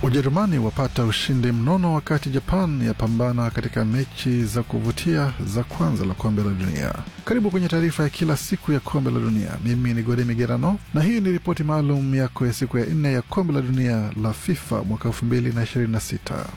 Ujerumani wapata ushindi mnono wakati Japan yapambana katika mechi za kuvutia za kwanza la kombe la dunia. Karibu kwenye taarifa ya kila siku ya kombe la dunia. Mimi ni Gode Migerano na hii ni ripoti maalum yako ya siku ya nne ya kombe la dunia la FIFA mwaka elfu mbili na ishirini na sita.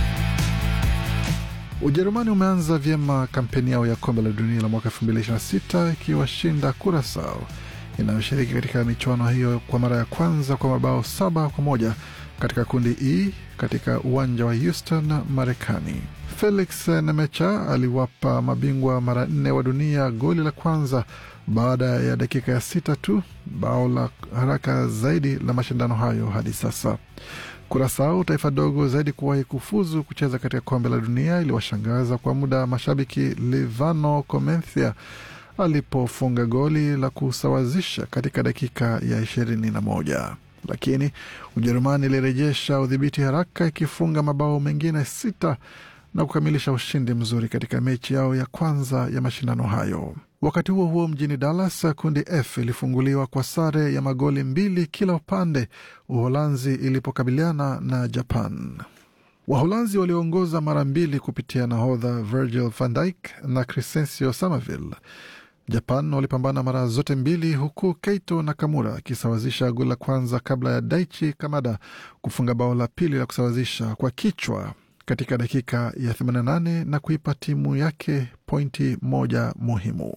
Ujerumani umeanza vyema kampeni yao ya kombe la dunia la mwaka 2026 ikiwashinda Curacao inayoshiriki katika michuano hiyo kwa mara ya kwanza kwa mabao saba kwa moja katika kundi E katika uwanja wa Houston, Marekani. Felix Nemecha aliwapa mabingwa mara nne wa dunia goli la kwanza baada ya dakika ya sita tu, bao la haraka zaidi la mashindano hayo hadi sasa. Kurasao, taifa dogo zaidi kuwahi kufuzu kucheza katika kombe la dunia, iliwashangaza kwa muda mashabiki Livano Comencia alipofunga goli la kusawazisha katika dakika ya ishirini na moja lakini Ujerumani ilirejesha udhibiti haraka ikifunga mabao mengine sita na kukamilisha ushindi mzuri katika mechi yao ya kwanza ya mashindano hayo. Wakati huo huo, mjini Dallas, kundi F ilifunguliwa kwa sare ya magoli mbili kila upande, Uholanzi ilipokabiliana na Japan. Waholanzi walioongoza mara mbili kupitia nahodha Virgil van Dijk na Crescencio Somerville. Japan walipambana mara zote mbili huku Keito Nakamura akisawazisha goli la kwanza kabla ya Daichi Kamada kufunga bao la pili la kusawazisha kwa kichwa katika dakika ya 88 na kuipa timu yake pointi moja muhimu.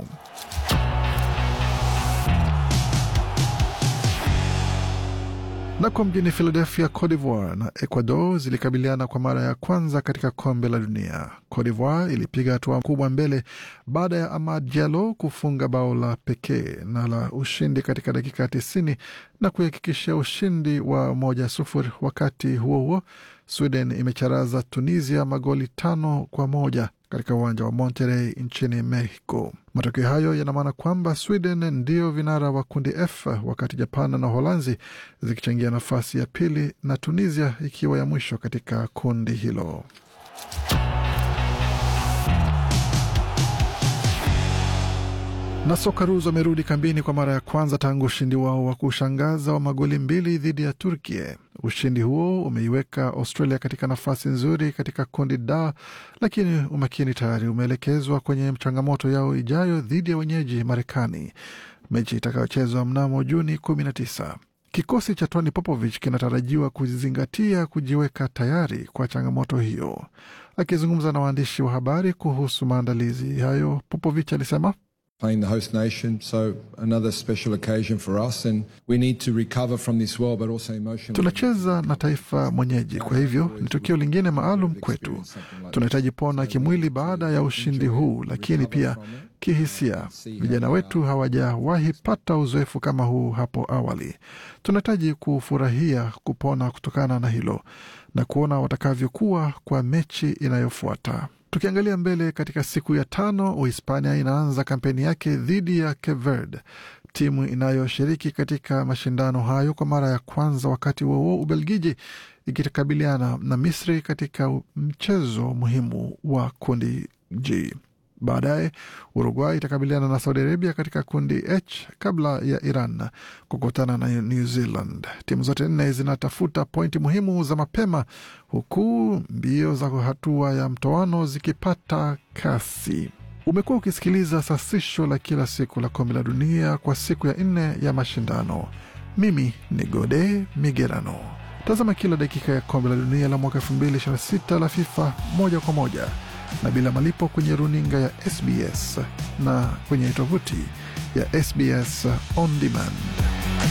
Nako mjini Philadelphia, Cote d'Ivoire na Ecuador zilikabiliana kwa mara ya kwanza katika kombe la dunia. Cote d'Ivoire ilipiga hatua kubwa mbele baada ya Amad Diallo kufunga bao la pekee na la ushindi katika dakika ya tisini na kuhakikishia ushindi wa moja sufuri. Wakati huo huo, Sweden imecharaza Tunisia magoli tano kwa moja katika uwanja wa Monterrey nchini Mexico. Matokeo hayo yana maana kwamba Sweden ndio vinara wa kundi F, wakati Japan na Uholanzi zikichangia nafasi ya pili na Tunisia ikiwa ya mwisho katika kundi hilo. na Socceroos wamerudi kambini kwa mara ya kwanza tangu ushindi wao wa kushangaza wa magoli mbili dhidi ya Turkia. Ushindi huo umeiweka Australia katika nafasi nzuri katika kundi D, lakini umakini tayari umeelekezwa kwenye changamoto yao ijayo dhidi ya wenyeji Marekani, mechi itakayochezwa mnamo Juni 19. Kikosi cha Tony Popovich kinatarajiwa kuzingatia kujiweka tayari kwa changamoto hiyo. Akizungumza na waandishi wa habari kuhusu maandalizi hayo, Popovich alisema playing the host nation, so another special occasion for us and we need to recover from this well but also emotionally. Tunacheza na taifa mwenyeji, kwa hivyo ni tukio lingine maalum kwetu. Tunahitaji pona kimwili baada ya ushindi huu, lakini pia kihisia. Vijana wetu hawajawahi pata uzoefu kama huu hapo awali. Tunahitaji kufurahia kupona kutokana na hilo na kuona watakavyokuwa kwa mechi inayofuata. Tukiangalia mbele katika siku ya tano, Uhispania inaanza kampeni yake dhidi ya Cape Verde, timu inayoshiriki katika mashindano hayo kwa mara ya kwanza. Wakati huo Ubelgiji ikikabiliana na Misri katika mchezo muhimu wa kundi G. Baadaye Uruguay itakabiliana na Saudi Arabia katika kundi H kabla ya Iran kukutana na New Zealand. Timu zote nne zinatafuta pointi muhimu za mapema, huku mbio za hatua ya mtoano zikipata kasi. Umekuwa ukisikiliza sasisho la kila siku la kombe la dunia kwa siku ya nne ya mashindano. Mimi ni Gode Migerano. Tazama kila dakika ya kombe la dunia la mwaka 2026 la FIFA moja kwa moja na bila malipo kwenye runinga ya SBS na kwenye tovuti ya SBS On Demand.